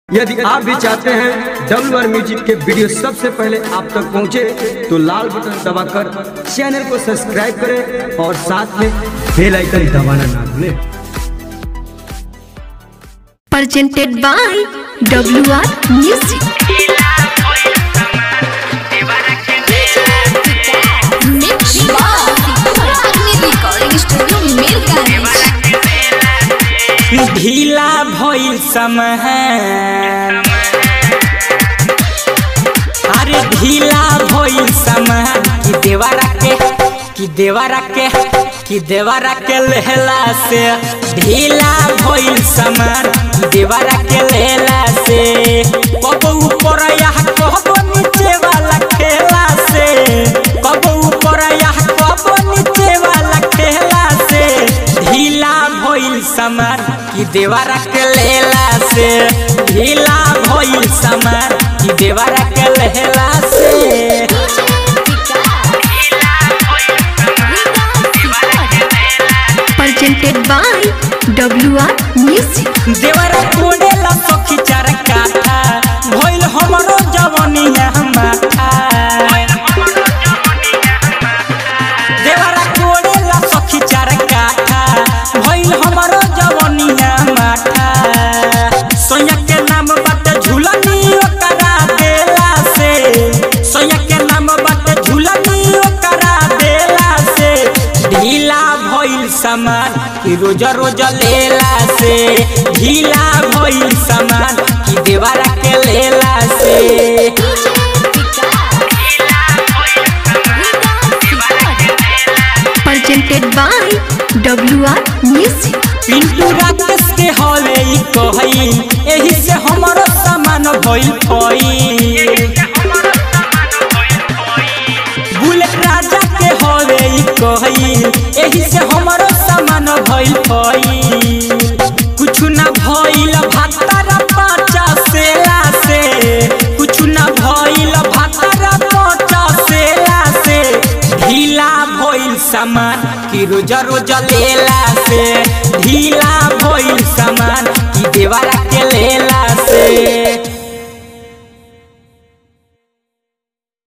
यदि आप भी चाहते हैं डब्ल्यू आर म्यूजिक के वीडियो सबसे पहले आप तक पहुंचे तो लाल बटन दबाकर चैनल को सब्सक्राइब करें और साथ में बेल आइकन दबाना ना भूलें presented by WR Music. Mix recording studio Mirgani. ढीला भइल समय अरे ढीला भइल समय कि देवारा के कि देवारा के कि देवारा के लहला से ढीला भइल समय कि देवारा के लहला से कब ऊपर या कब नीचे वाला खेला से कब ऊपर या कब नीचे वाला खेला से ढीला भइल समान कि देवारा के लेला से ढीला भइल समान कि देवारा के लेला से Presented by WR Music. देवारा कोडेला सखी चार काठा भइल हमरो जवनिया माथा देवारा कोडेला सखी चार काठा भइल हमरो जवनिया माथा सोया के नाम बाटे झूलनी ओकरा देला से सोया के नाम बाटे झूलनी ओकरा देला से ढीला भइल सामान कि रोज रोज लेला से ढीला भइल सामान कि देवारा के लेला से Presented by WR Music. Pintu Rakesh के हवे ई कहई एही से हमरो सामान भइल फई बुलेट राजा के हवे ई कहई एही से हमरो सामान भइल फई कुछ ना भइल भातारा पाचा सेला से कुछ ना भइल भातारा पाचा सेला से ढीला भइल सामान कि रोज रोज लेला से ढीला